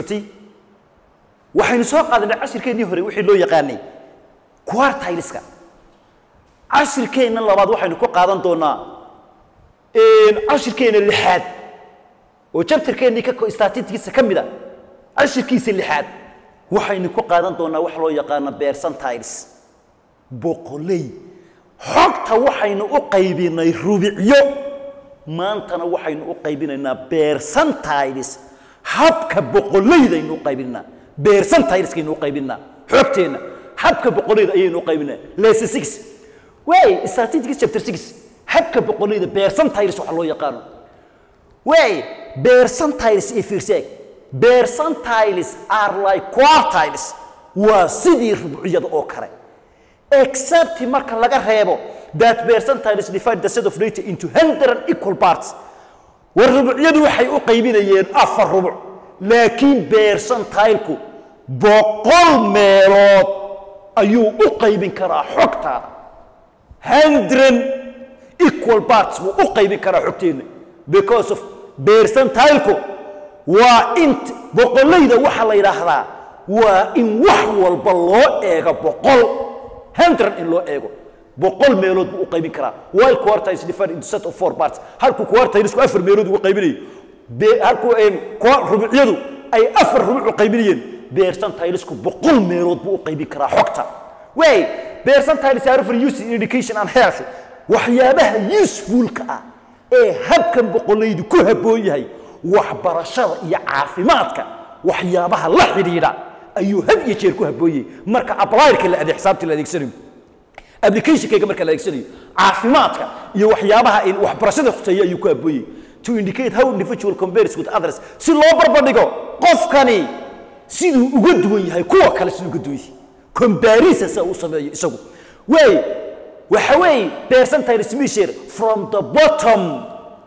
waxaynu soo qaadanay cashirkeennii hore wixii loo yaqaanay quartileska cashirkeenna labaad waxaynu ku qaadan doonaa cashirkeenna lixaad oo jabtarkeennii ka statistikiisa ka mid a cashirkiisa lixaad waxaynu ku qaadan doonaa wax loo yaqaano percentiles boqoley xogta waxaynu u qaybinay rubicyo maantana waxaynu u qaybinaynaa percentiles habka boqoleydaynu u qaybinaa percentileskaynu u qaybinaa xogteenna habka boqoleyda ayaynu u qaybinaa lesson six way statistics chapter six habka boqoleyda percentiles waxa loo yaqaano way percentiles iyo fiirseeg percentiles are like quartiles waa sidii rubciyada oo kale except marka laga reebo that percentiles divide the set of data into 100 equal parts war rubucyadu waxay u qaybinayeen afar rubuc laakiin percentileku boqol meelood ayuu u qaybin karaa xogtaada 100 equal parts buu u qaybin karaa xogteenna because of percentileku waa int boqolayda waxaa la yidhaahdaa waa in wax walba loo eego boqol hundred in loo eego boqol meelood buu u qaybin karaa while quartiles differ into set of four parts halku quartilesku afar meelood ugu qaybinayo halku rubucyadu ay afar rubuc u qaybinayeen percentilesku boqol meelood buu u qaybin karaa xogta way percentiles are for use in education and health waxyaabaha usefulka ah ee habkan boqolaydu ku habboon yahay waxbarashada iyo caafimaadka waxyaabaha la xidhiidha ayuu had iyo jeer ku habooyey marka ablyrka la ade xisaabtii la adeegsanayo applicationkayga marka la adeegsanayo caafimaadka iyo waxyaabaha in waxbarashada khuseeya ayuu ku habooyey to indicate how individual compares with others si loo barbardhigo qofkani siduu uga duwan yahay kuwa kale siduu uga duwan yahay comparison sa uu sameeyo isagu way waxa weeye percentiles measure from the bottom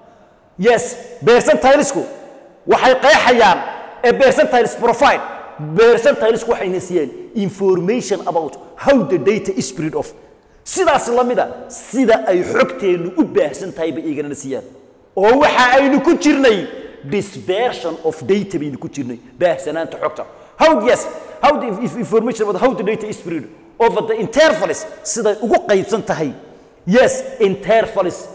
yes percentilesku waxay qeexayaan a percentiles profile percentilesku waxayna siiyeen information about how the data is spread off sidaas la mida sida ay xogteennu u baahsan tahay bay iiganana siiyaan oo waxa aynu ku jirnay dispersion of data baynu ku jirnay baahsanaanta xogta how yes how the information about how the data is spread over the intervals siday ugu qaybsan tahay yes intervals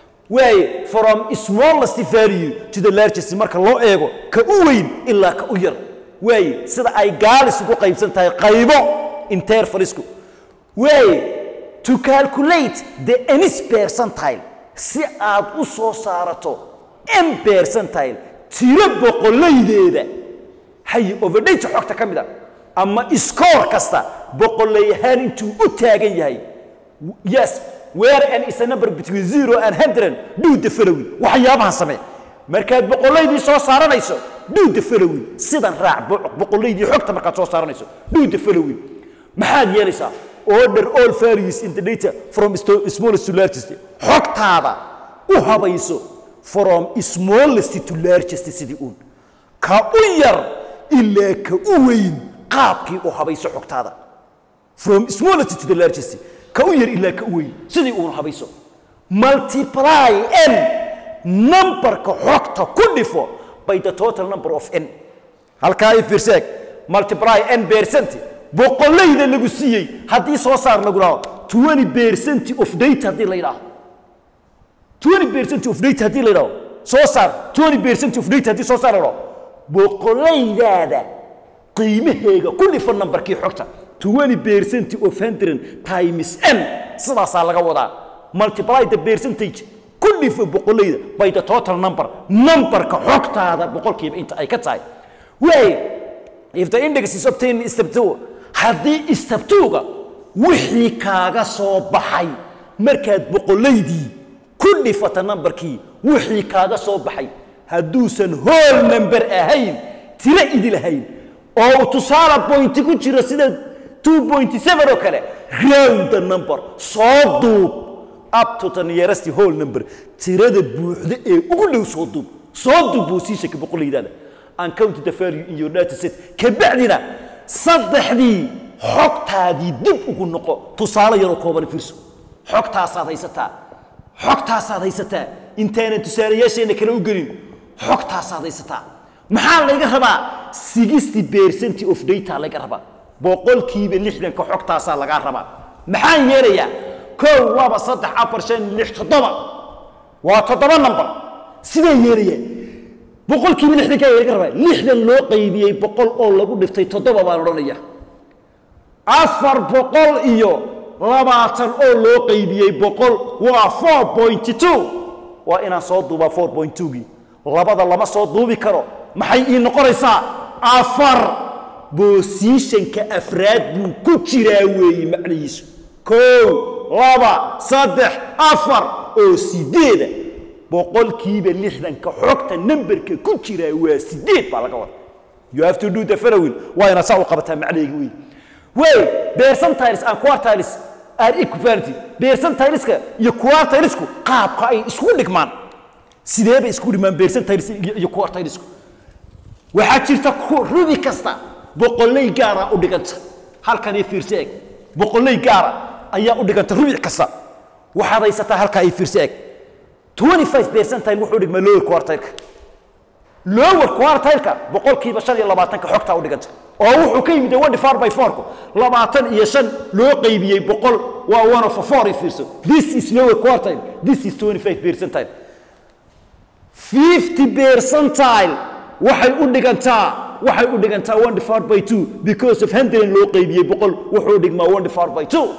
way from smallest value to the largest marka loo eego ka u weyn ilaa ka u yar way sida ay gaalis ugu qaybsan tahay qaybo intervalisku way to calculate the ns percentile si aad u soo saarato m percentile tiro boqolaydeeda hay overdata xogta ka mid a ama score kasta boqolay ahaan intuu u taagan yahay yes where n is a number between zero and hundred do the following waxyaabahan samee markaad boqolaydii soo saaranayso do the following sidan raac boqolaydii xogta markaad soo saaranayso do the following maxaad yeelaysaa order all values in the data from smallest to largest xogtaada u habayso from smallest to largest sidii uun ka u yar ilaa ka u weyn qaabkii u habayso xogtaada from smallest to the largest ka u yar ilaa ka u weyn sidii uun habayso multiply n numberka xogta ku dhifo by the total number of n halkaa i fiirseeg multiply n percent boqolayda lagu siiyey haddii soo saar lagu dhaho twenty percent of data haddii la yidhaaho twenty percent of data haddii la yidhaho soo saar twenty percent of data haddii soo saar la yidhaho boqolaydaada qiimaheega ku dhifa numberkii xogta twenty percent of hundred times n sidaasaa laga wadaa multiply the percentage ku dhifo boqolayda by the total number numberka xogtaada boqolkiiba inta ay ka tahay way if the index is obtained step two haddii step two-ga wixii kaaga soo baxay markaad boqolaydii ku dhifata numberkii wixii kaaga soo baxay hadduusan whole number ahayn tiro idi lahayn oo tusaale pointi ku jiro sida 2.7 oo kale round the number soo duub up to the nearest whole number tirada buuxda ee ugu dhow soo duub soo duub buu sii sheekay boqolaydaada and count the value in your data set kabacdina saddexdii xogtaadii dib ugu noqo tusaale yaroo kooban fiirso xogtaasaad haysataa xogtaasaad haysataa intaanan tusaalayaasheenna kale u gelin xogtaasaad haysataa maxaa laga rabaa sixty percent of data laga rabaa boqolkiiba lixdanka xogtaasaa lagaa rabaa maxaan yeelayaa kow laba saddex afar shan lix toddoba waa toddoba number sidee yeelaya boqolkiiba lixdanka laga rabaa lixdan loo qaybiyey boqol oo lagu dhiftay toddoba baan odhanaya afar boqol iyo labaatan oo loo qaybiyey boqol waa four point two waa inaan soo duubaa four point two-gii labada lama soo duubi karo maxay ii noqonaysaa afar boosiishanka afraad buu ku jiraa weeye macnihiisu kow laba saddex afar oo sideeda boqolkiiba lixdanka xogta namberka ku jiraa waa sideed baa laga wada you have to do the following waa inaad saa u qabataa macnahayga wey wey percentiles and quartiles are equivalent percentileska iyo quartilesku qaabka ay isku dhigmaan sidee bay isku dhigmaan percentiles iyo iyo quartilesku waxaa jirta ku- rubi kasta boqoley gaara u dhiganta halkan ii fiirsi eg boqoley gaara ayaa u dhiganta rubic kasta waxaad haysataa halkaa ii fiirsi eg 25 percentile wuxuu dhigmaa lower quartile lower quartile-ka boqolkiiba shan iyo labaatanka xogtaa u dhiganta oo wuxuu ka yimid one divided by four labaatan iyo shan loo qaybiyey boqol waa one of a four i fiirso this is lower quartile this is 25 percentile 50 percentile waxay u dhigantaa waxay u dhigantaa one divided by two because of hundred loo qaybiyey boqol wuxuu dhigmaa one divided by two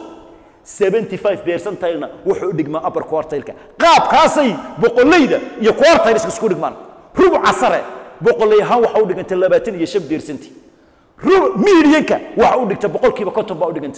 75 percentilena wuxuu dhigmaa upper quartile-ka qaabkaasay boqolleyda iyo quartileska isku dhigmaan rubuca sare boqolley ahaan waxa u dhiganta labaatan iyo shan percent rub medianka waxa u dhigta boqolkiiba konton baa u dhiganta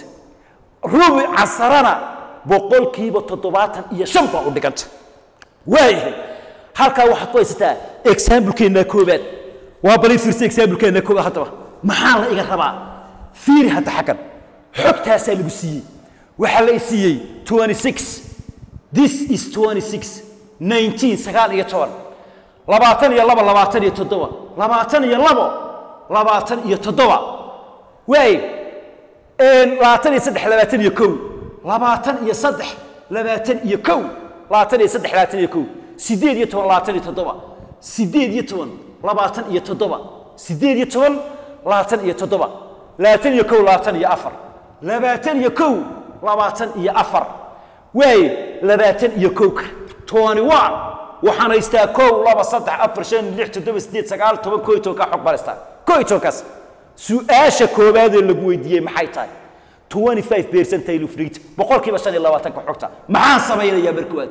rubuca sarena boqolkiiba toddobaatan iyo shan baa u dhiganta waayahay halkaa waxaad ku haysataa examplekeenna koobaad waa bali fiirsa examplekeenna koobaad haddaba maxaa la iga rabaa fiiri hadda xaggan xogtaasaa lagu siiyey waxaa la i siiyey 26 this is 26 19 sagaal iyo toban labaatan iyo laba labaatan iyo toddoba labaatan iyo labo labaatan iyo toddoba waay labaatan iyo saddex labaatan iyo kow labaatan iyo saddex labaatan iyo kow labaatan iyo saddex labaatan iyo kow sideed iyo toban labaatan iyo toddoba sideed iyo toban labaatan iyo toddoba sideed iyo toban labaatan iyo toddoba labaatan iyo kow labaatan iyo afar labaatan iyo kow labaatan iyo afar waay labaatan iyo kowka twenty one waxaan haystaa kow laba saddex afar shan lix toddoba sideed sagaal toban koo iyo tobankaa xog baan haystaa koo iyo tobankaas su-aasha koowaadee lagu weydiiyey maxay tahay 25 percentile of rate boqolkiiba shan iyo labaatanka xogta maxaan samaynayaa markoowaad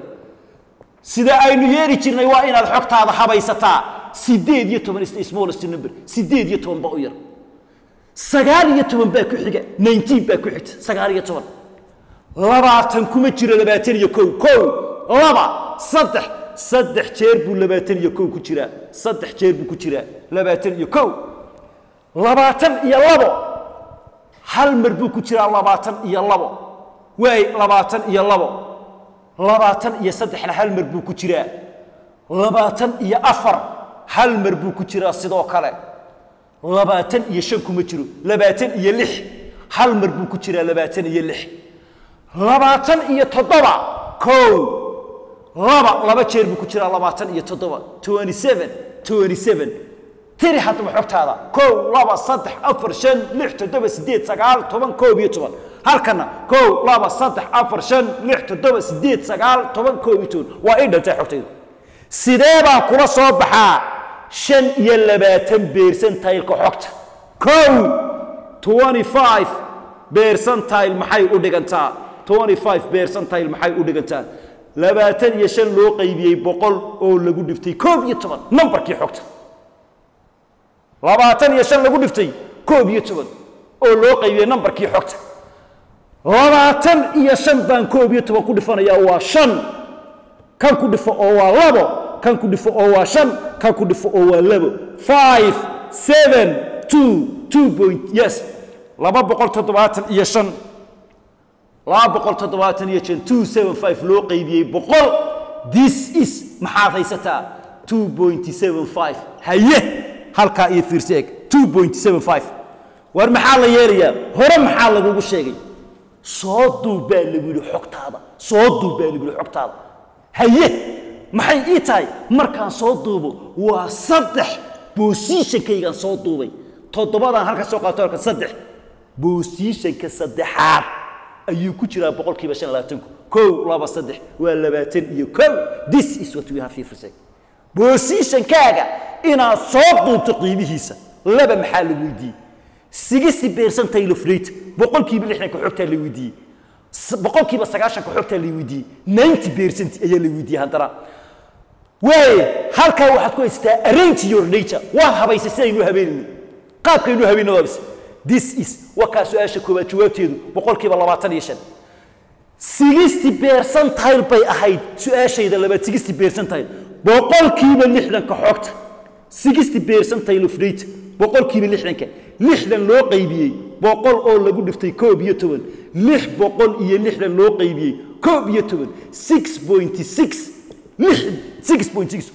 sida aynu yeeli jirnay waa inaad xogtaada habaysataa sideed iyo toban is the smallest number sideed iyo toban baa u yar sagaal iyo toban baa ku xiga 19 baa ku xigta sagaal iyo toban labaatan kuma jiro labaatan iyo kow kow laba saddex saddex jeer buu labaatan iyo kow ku jiraa saddex jeer buu ku jiraa labaatan iyo kow labaatan iyo labo hal mar buu ku jiraa labaatan iyo labo waay labaatan iyo labo labaatan iyo saddexna hal mar buu ku jiraa labaatan iyo afar hal mar buu ku jiraa sidoo kale labaatan iyo shan kuma jiro labaatan iyo lix hal mar buu ku jiraa labaatan iyo lix labaatan iyo toddoba kow laba laba jeer buu ku jiraa labaatan iyo toddoba twenty seven twenty seven tiri haddaba xogtaada kow laba saddex afar shan lix toddoba sideed sagaal toban koob iyo toban halkana kow laba saddex afar shan lix toddoba sideed sagaal toban koob iyo toban waa ii dhantay xogtaydu sidee baan kula soo baxaa shan iyo labaatan beersantaylka xogta kow twenty five beersantile maxay u dhigantaa twenty five beersantile maxay u dhigantaa labaatan iyo shan loo qaybiyey boqol oo lagu dhiftay koob iyo toban nambarkii xogta labaatan iyo shan lagu dhiftay koob iyo toban oo loo qaybiyey nambarkii xogta labaatan iyo shan baan koob iyo toban ku dhifanayaa waa shan kan ku dhifo oo waa labo kan ku dhifo oo waa shan kan ku dhifo oo waa labo five seven two two point yes laba boqol toddobaatan iyo shan laba boqol toddobaatan iyo shan two seven five loo qaybiyey boqol this is maxaad haysataa two point seven five haye halkaa iyo fiirsi eg two point seven five war maxaa la yeelayaa hore maxaa lagugu sheegay soo duub baa lagu yidhi xogtaada soo duub baa lagu yidhi xogtaada haye maxay ii tahay markaan soo duubo waa saddex bosiishankaygaan soo duubay toddobadaan halka soo qaato halka saddex bosiishanka saddexaad ayuu ku jiraa boqolkiiba shan labaatanku kow laba saddex waa labaatan iyo kow this is what we have here for sake bosiishankaaga inaad soo duubto qiimihiisa laba maxaa la weydiiyey sixty percentile of rate boqolkiiba lixdanka xogtaa la weydiiyey s- boqolkiiba sagaashanka xogtaa la weydiiyey ninety percent ayaa la weydiiyey haddana waaye halkaa waxaad ku haysataa arrange your nature waad habaysay sidaynu habeenayno qaabkaynu habeenno waabis this is wakaa su-aasha koowaad jawaabteedu boqolkiiba labaatan iyo shan sixty percentile bay ahayd su-aashayda labaad sixty percentile boqolkiiba lixdanka xogta sixty percentile of rate boqolkiiba lixdanka lixdan loo qaybiyey boqol oo lagu dhiftay koob iyo toban lix boqol iyo lixdan loo qaybiyey koob iyo toban six point six lix six point six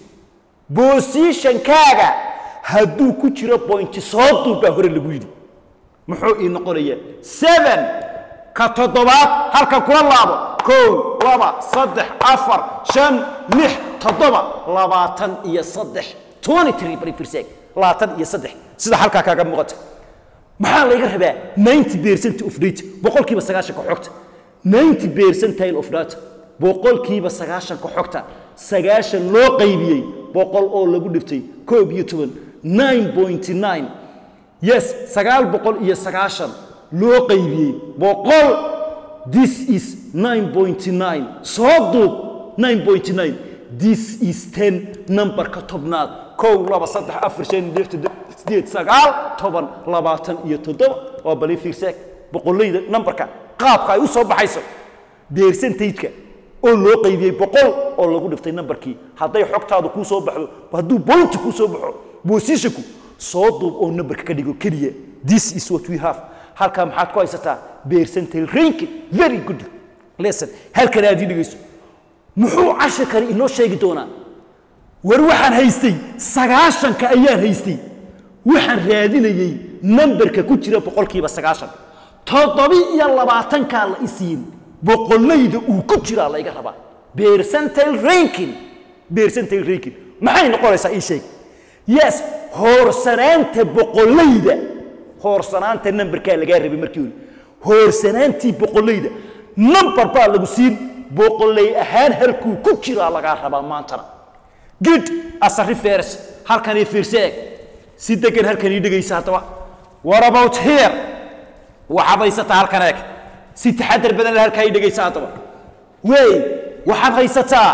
bosiishankaaga hadduu ku jiro bointi soo duub baa hore lagu yidhi muxuu ii noqonayaa seven ka toddobaad halkan kula laabo kow laba saddex afar shan lix toddoba labaatan iyo saddex twenty three bari firseg labaatan iyo saddex sida halkaa kaaga muuqata maxaa laga rabaa ninety percent of data boqolkiiba sagaashanka xogta ninety percentile of data boqolkiiba sagaashanka xogta sagaashan loo qaybiyey boqol oo lagu dhiftay koob iyo toban nine point nine yes sagaal boqol iyo sagaashan loo qaybiyey boqol this is nine point nine soo duub nine point nine this is ten numberka tobnaad kow laba saddex afar shan lix toddoba sideed sagaal toban labaatan iyo toddoba waa bali fiirseeg boqolleyda numberka qaabka ay u soo baxayso percentage-ka oo loo qaybiyey boqol oo lagu dhiftay numberkii hadday xogtaadu kuu soo baxdo hadduu bointi kuu soo baxo bosishanku soo duub oo numberka ka dhigo keliya this is what we have halkaa maxaad ku haysataa percentile ranking very good lesson halkan aad ii dhigayso muxuu cashirkani inoo sheegi doonaa war waxaan haystay sagaashanka ayaan haystay waxaan raadinayey nambarka ku jira boqolkiiba sagaashan toddobi iyo labaatankaa la isiin boqollayda uu ku jiraa layga rabaa percentile ranking percentile ranking maxay noqonaysaa ii sheeg yes hoorsanaanta boqollayda hoorsanaanta nambarkaa lagaa rabay markii hore hoorsanaantii boqollayda nambar baa lagu siin boqollay ahaan halkuu ku jiraa lagaa rabaa maantana good asari feers halkan ii fiirse eeg si degan halkan ii dhegaysa haddaba what about here waxaad haysataa halkan eeg si taxadar badan leh halkaa ii dhegaysa haddaba wey waxaad haysataa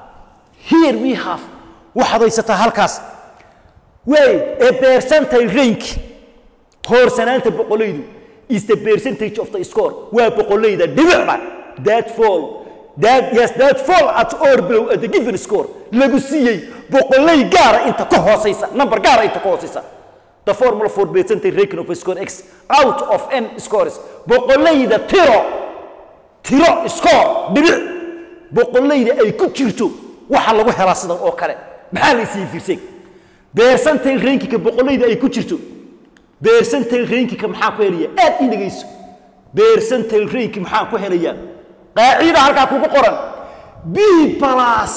here we have waxaad haysataa halkaas wey a percentile rank hoorsanaanta boqolaydu is the percentage of the score waa boqolayda dhibicba that fall that yes that fall at or below at the given score lagu siiyey boqolay gaara inta ka hooseysa number gaara inta ka hooseysa the formula for percentage ranking of a score x out of n scores boqolayda tiro tiro score dhibic boqolayda ay ku jirto waxa lagu helaa sidan oo kale maxaa la isii fiirsay percentile rankingka boqolayda ay ku jirto percentile rankingka maxaa ku helaya aad ii dhegayso percentile ranking maxaa ku helaya qaacida halkaa kugu qoran b plus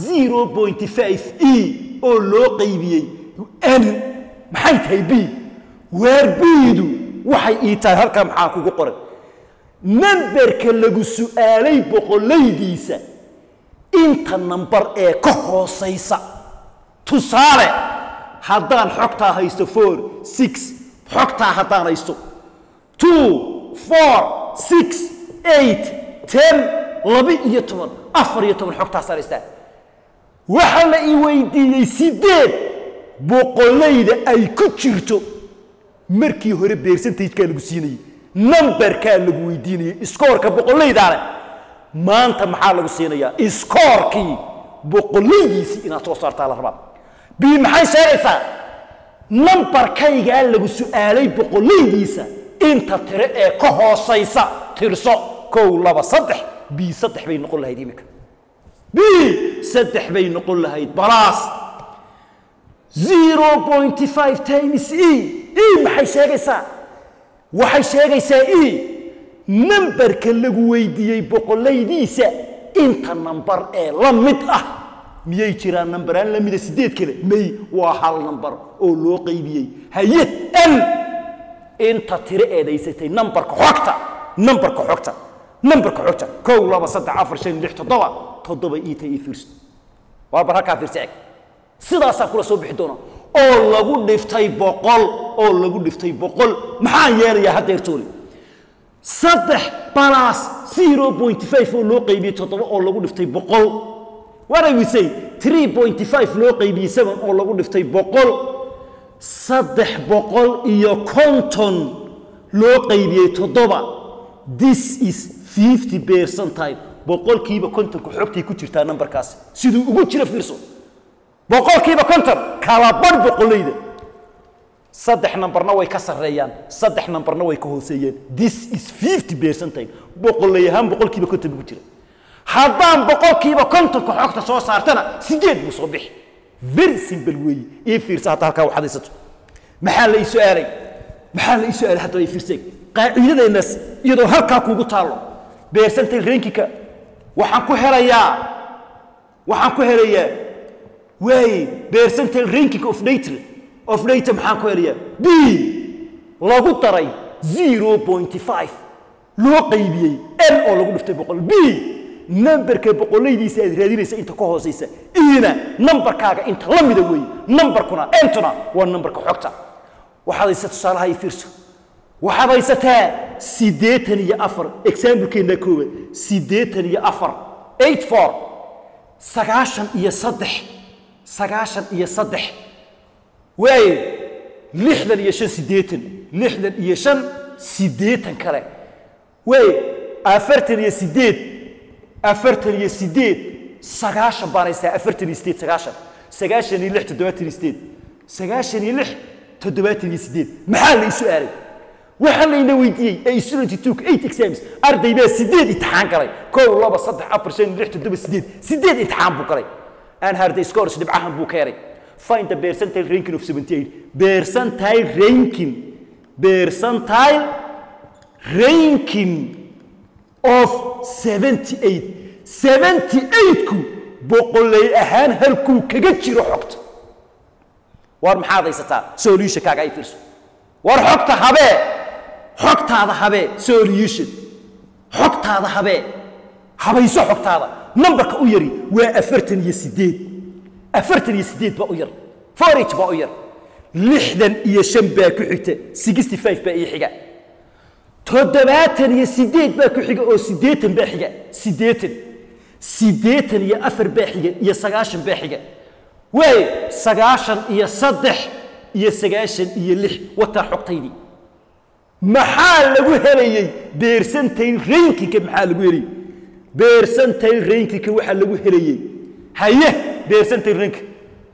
0.5 e oo loo qaybiyey n maxay tahay b waar bdu waxay ii tahay halkaa maxaa kugu qoran namberka lagu su'aalay boqolaydiisa inta nambar ee ka hoosaysa tusaale haddaan xogtaa haysto four six xogtaa haddaan haysto two four six eight ten laba iyo toban afar iyo toban xogtaasaan haystaa waxaa la ii weydiiyey sideed boqolayda ay ku jirto markii hore percentagekaa lagu siinayey numberkaa lagu weydiinayey skoorka boqolaydaale maanta maxaa lagu siinayaa iskoorkii boqolaydiisii inaad soo saartaa la rabaa bi maxay sheegaysaa nambarkaygaa lagu su'aalay boqolaydiisa inta tiro ee ka hoosaysa tirso kow laba saddex b saddex bay noqon lahayd iminka b saddex bay noqon lahayd balaas 0.5 times e e maxay sheegaysaa waxay sheegaysaa e nambarka lagu weydiiyey boqolaydiisa inta nambar ee la mid ah miyay jiraan nambaraan la mida sideed kale may waa hal nambar oo loo qaybiyey haye n inta tiro eedaysatay nambarka xogta nambarka xogta nambarka xogta kow laba saddex afar shan lix toddoba toddoba iita ii fiirso waa bar halkaa fiirsa eg sidaasaa kula soo bixi doona oo lagu dhiftay boqol oo lagu dhiftay boqol maxaan yeelayaa haddeertoole saddex balas zero point five oo loo qaybiyey toddoba oo lagu dhiftay boqol what I will say three point five loo qaybiyey seven oo lagu dhiftay boqol saddex boqol iyo konton loo qaybiyey toddoba this is fifty percentile boqolkiiba kontonka xogtay ku jirtaa nambarkaasi siduu ugu jira fiirso boqolkiiba konton kala badh boqolayda saddex nambarna way ka sarreeyaan saddex nambarna way ka hooseeyeen this is fifty percentile boqolay ahaan boqolkiiba konton buu ku jira haddaan boqolkiiba kontonka xogta soo saartana sideed buu soo bixi very simple weeye ii fiirsa hadda halkaa waxaad haysato maxaa la ii su-aalay maxaa la ii su-aalay hadda ii fiirsay qaacidadeennaas iyadoo halkaa kuugu taallo percentile rankika waxaan ku helayaa waxaan ku helayaa waaye percentile ranking of data of data maxaan ku helayaa b lagu daray 0.5 loo qaybiyey n oo lagu dhiftay boqol b nambarka boqolaydiisa aad raadinaysa inta ka hoosaysa ina nambarkaaga inta la mida weeye nambarkuna entuna waa nambarka xogta waxaad haysa tusaalaha ii fiirso waxaad haysataa siddeetan iyo afar examblekeenna koowaad siddeetan iyo afar eight four sagaashan iyo saddex sagaashan iyo saddex waaye lixdan iyo shan siddeetan lixdan iyo shan siddeetan kale waaye afartan iyo siddeed afartan iyo siddeed sagaashan baan haystaa afartan iyo siddeed sagaashan sagaashan iyo lix toddobaatan iyo siddeed sagaashan iyo lix toddobaatan iyo siddeed maxaa la isu aaray waxaa layna weydiiyey ee student took eight exams arday baa sideed imtixaan galay kow laba saddex afar shan lix toddoba sideed sideed imtixaan buu galay and harday scores dhibcahan buu keenay find the percentile ranking of 78 percentile ranking percentile ranking of 78 78ku boqolay ahaan halkuu kaga jiro xogta war maxaad haysataa solutionkaaga ay fiirso war xogta habee xogtaada habee solution xogtaada habee habayso xogtaada nambarka u yari waa afartan iyo sideed afartan iyo sideed baa u yar forage baa u yar lixdan iyo shan baa ku xigta sixty five baa ii xiga toddobaatan iyo sideed baa ku xiga oo siddeetan baa xiga siddeetan siddeetan iyo afar baa xiga iyo sagaashan baa xiga waaye sagaashan iyo saddex iyo sagaashan iyo lix wataa xogtaydii maxaa lagu helayey beersantayl rankinka maxaa lagu helayey beersantayl rankinka waxaa lagu helayey haye beersantayl ranking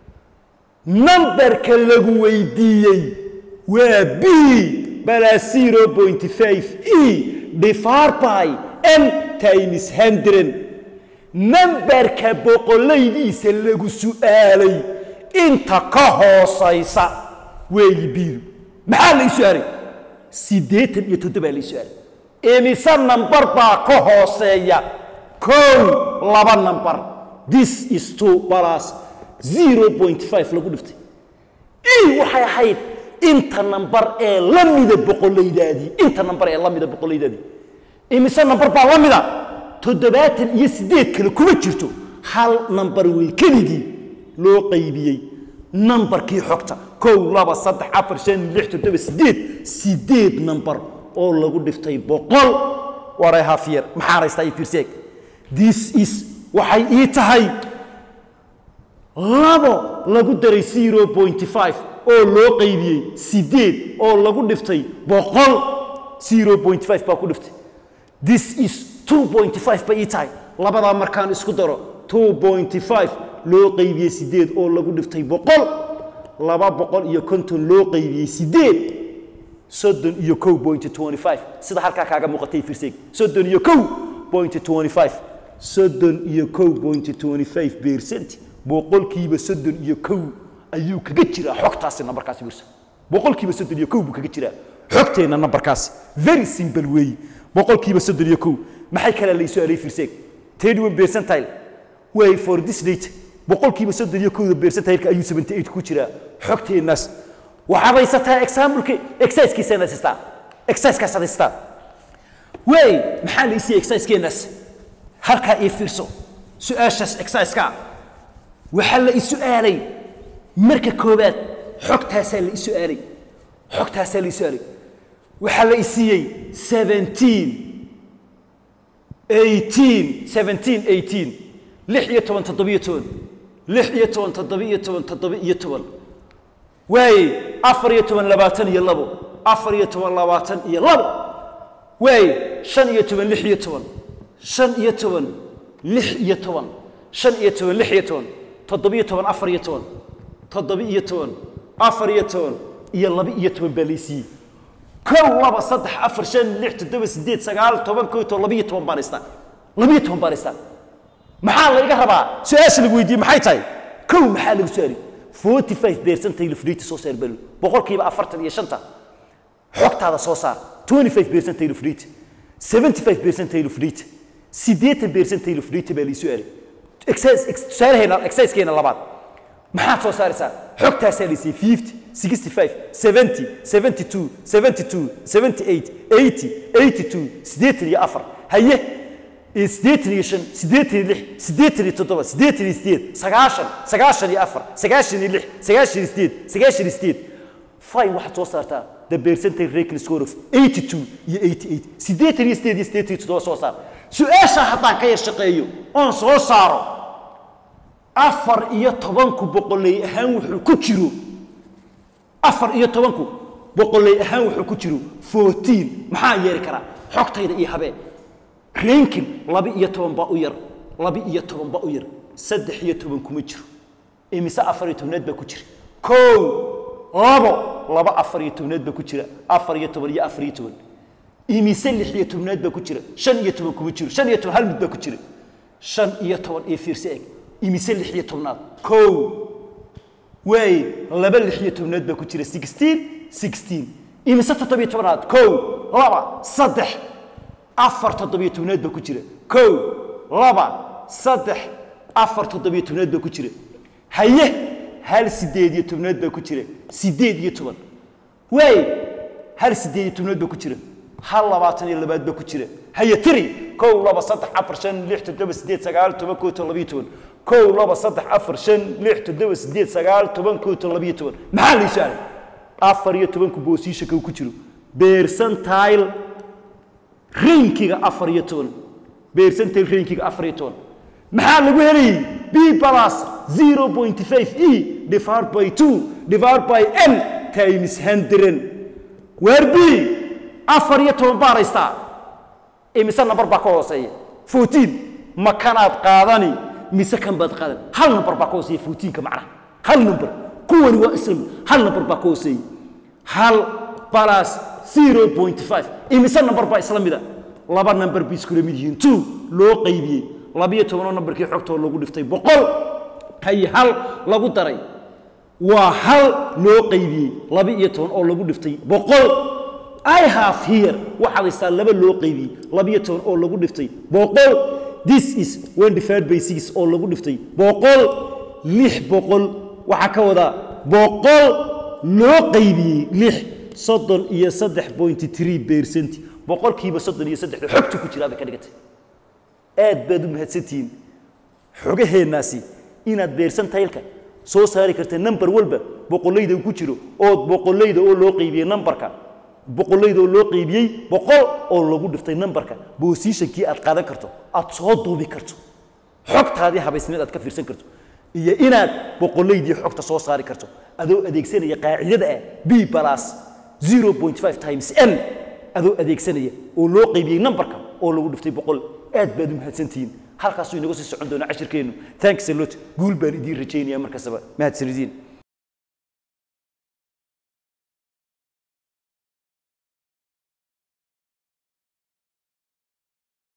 nambarka lagu weydiiyey waa b balaa zero point five e divar by n times hundred nambarka boqolaydiisa lagu su'aalay inta ka hoosaysa weeyi biidu maxaa la ii su-aalay siddeetan iyo toddobaa la ii su-aalay imise nambar baa ka hooseeya kow laba nambar this is two balas zero point five lagu dhiftay e waxay ahayd inta nambar ee la mida boqolaydaadii inta nambar ee la mida boqolaydaadii imise nambar baa la mida toddobaatan iyo siddeed kale kuma jirto hal nambar wey keligii loo qaybiyey nambarkii xogta kow laba saddex afar shan lix toddoba siddeed siddeed nambar oo lagu dhiftay boqol waray hafyar maxaan haystaa ii fiirseeg this is waxay ii tahay labo lagu daray zero point five oo loo qaybiyey siddeed oo lagu dhiftay boqol zero point five baa ku dhiftay this is two point five bay ii tahay labadaa markaan isku daro two point five loo qaybiyey siddeed oo lagu dhiftay boqol laba boqol iyo konton loo qaybiyey siddeed soddon iyo kow point twenty five sida halkaa kaaga muuqatay fiirseeg soddon iyo kow point twenty five soddon iyo kow point twenty five percent boqolkiiba soddon iyo kow ayuu kaga jiraa xogtaasi nambarkaasi wirsa boqolkiiba soddon iyo kow buu kaga jiraa xogteenna nambarkaasi very simple weeye boqolkiiba soddon iyo kow maxay kale la isu alay fiirseeg thirty one percentile way for this data boqolkiiba soddon iyo kowda beersantahilka ayuu 78 ku jiraa xogteennaas waxaad haysataa exampleki exercisekiisana haystaa exercisekaas aad haystaa wey maxaa la isiiyey exerciseskeenaas halkaa ii fiirso su-aashaas exerciseka waxaa la isu-aalay marka koowaad xogtaasaa la isu-aalay xogtaasaa la isu-aalay waxaa la isiiyey 17 18 17 18 lix iyo toban toddobiyo toban lix iyo toban toddobiyo toban toddoba-iyo toban waaye afar iyo toban labaatan iyo labo afar iyo toban labaatan iyo labo waaye shan iyo toban lix iyo toban shan iyo toban lix iyo toban shan iyo toban lix iyo toban toddobiyo toban afar iyo toban toddoba-iyo toban afar iyo toban iyo laba iyo toban baa laysiiyey kow laba saddex afar shan lix toddoba sideed sagaal toban kow toban labiyo toban baan haystaa labiyo toban baan haystaa maxaa layga rabaa su-aasha lagu weydiiyey maxay tahay kow maxaa lagu su-aali forty five percentile of data soo saar bal boqolkiiba afartan iyo shanta xogtaada soo saar twenty five percentile of data seventy five percentile of data siddeetan percentile of data baa laisu aalay tusaalaheena exercisekeena labaad maxaad soo saaraysaa xogtaasaa laysiyey fifty sixty five seventy seventy two seventy two seventy eight eighty eighty two siddeetan iyo afar haye siddeetan iyo shan siddeetan iyo lix siddeetan iyo toddoba siddeetan iyo sideed sagaashan sagaashan iyo afar sagaashan iyo lix sagaashan iyo sideed sagaashan iyo sideed fine waxaad soo saartaa the percentage ranking score of 82 iyo 88 siddeetan iyo sideed iyo siddeetan iyo toddoba soo saar su-aasha haddaan ka yar shaqeeyo oon soo saaro afar iyo tobanku boqoley ahaan wuxuu ku jiro afar iyo tobanku boqoley ahaan wuxuu ku jiro 14 maxaa yeeri karaa xogtayda iyo habeen rankin laba iyo toban baa u yar laba iyo toban baa u yar saddex iyo toban kuma jiro imise afar iyo tobnaad baa ku jira kow labo laba afar iyo tobnaad baa ku jira afar iyo toban iyo afar iyo toban imise lix iyo tobnaad baa ku jira shan iyo toban kuma jiro shan iyo toban hal mid baa ku jira shan iyo toban iyo fiirse eg imise lix iyo tobnaad kow waaye laba lix iyo tobnaad baa ku jira sixteen sixteen imise toddobiyo tobnaad kow laba saddex afar toddobiyo tobnaad baa ku jira kow laba saddex afar toddobiyo tobnaad baa ku jira haye hal sideed iyo tobnaad baa ku jira sideed iyo toban waaye hal sideed iyo tobnaad baa ku jira hal labaatan iyo labaad baa ku jira haye tiri kow laba saddex afar shan lix toddoba sideed sagaal toban kow toban labiyo toban kow laba saddex afar shan lix toddoba sideed sagaal toban kow toban labiyo toban maxaa la isu aalay afar iyo tobanku boosiisha kow ku jiro beersantile rankiga afar iyo toban beersantile rankiga afar iyo toban maxaa lagu helayay b plus 0.5 e divided by 2 divided by n times 100 waar b afar iyo toban baa haystaa imise nambar baa ka hooseeya 14 ma kanaad qaadani mise kan baad qaadan hal nambar baa ka hooseeya 14ka macnaha hal nambar kuwani waa islam hal nambar baa ka hooseeya hal plus 0.5 imise nambar baa isla mida laba nambar bay iskula mid yihiin 2 loo qaybiyey labiyo tobanoo nambarkii xogtoo lagu dhiftay boqol hay hal lagu daray waa hal loo qaybiyey laba iyo toban oo lagu dhiftay boqol i have here waxaad haystaa laba loo qaybiyey labiyo toban oo lagu dhiftay boqol this is one divided by six oo lagu dhiftay boqol lix boqol waxaa ka wadaa boqol loo qaybiyey lix soddon iyo saddex point three percent boqolkiiba soddon iyo saddexda xogta ku jiraabay ka dhigatay aad baad u mahadsantihiin xogaheennaasi inaad beersantahylka soo saari karta nambar walba boqollayda uu ku jiro ood boqollayda oo loo qaybiyey nambarka boqollayda oo loo qaybiyey boqol oo lagu dhiftay nambarka boosiishankii aad qaadan karto aad soo duubi karto xogtaadii habaysneed aad ka fiirsan karto iyo inaad boqollaydii xogta soo saari karto adoo adeegsanaya qaacidada ah b plus 0.5 times n adoo adeegsanaya oo loo qaybiyey nambarka oo lagu dhiftay boqol aad baad u mahadsantihiin halkaasuu inaga sii socon doonaa cashirkeennu thanks a lot guul baan idiin rajaynaya markastaba mahadsanidin